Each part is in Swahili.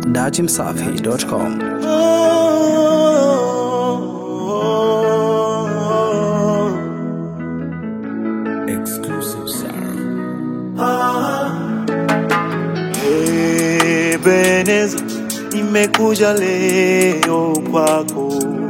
dachimsafi.com. Exclusive sound. Ebeneza, nimekuja leo kwako,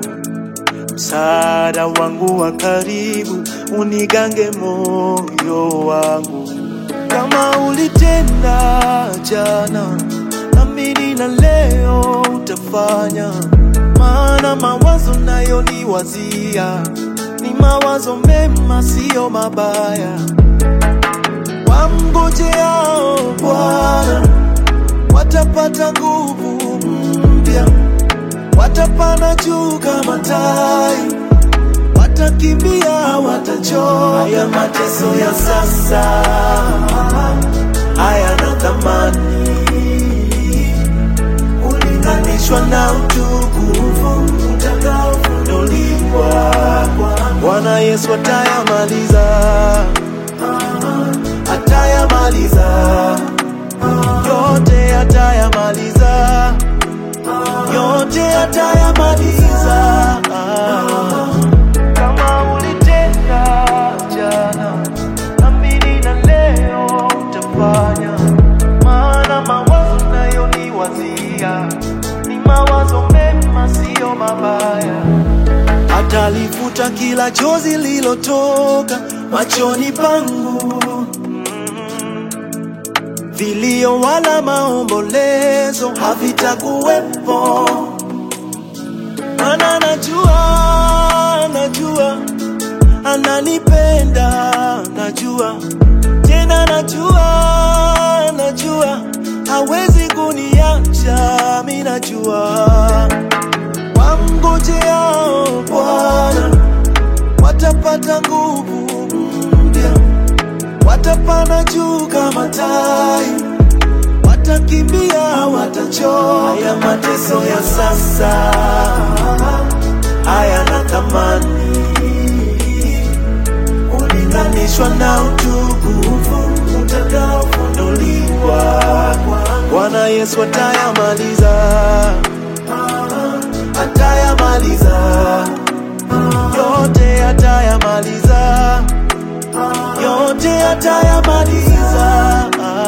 msaada wangu wa karibu, unigange moyo wangu, kama ulitenda jana, amini na leo utafanya, maana mawazo nayo ni wazia, ni mawazo mema, siyo mabaya wamngojeao Bwana watapata nguvu mpya, watapanda juu kama tai, watakimbia, watachoka. Haya mateso ya sasa hayana thamani ulinganishwa na utukufu utakaofunuliwa. Bwana Yesu atayamaliza atayamaliza yote, atayamaliza yote, atayamaliza. Kama ulitenda jana, amini na leo utafanya, maana mawazo nayo ni wazia, ni mawazo mema, siyo mabaya atalifuta kila chozi lilotoka machoni pangu, vilio wala maombolezo havitakuwepo, maana najua, najua ananipenda, najua tena, najua, najua hawezi kuniacha, mi najua wamngojeao Bwana watapata nguvu mpya, watapanda juu kama tai, watakimbia, watachoka. Haya mateso ya sasa hayana thamani ulinganishwa na utukufu utakaofunuliwa. Bwana Yesu atayamaliza atayamaliza yote, atayamaliza yote, atayamaliza.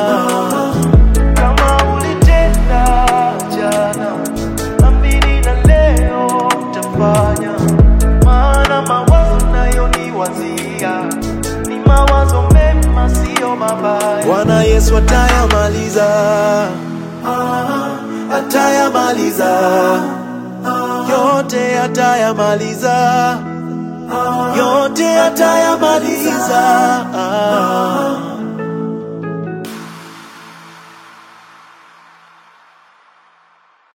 Kama ulitenda jana, amini na leo utafanya, maana mawazo nayo ni wazia, ni mawazo mema, siyo mabaya. Bwana Yesu atayamaliza, atayamaliza yote atayamaliza, yote atayamaliza.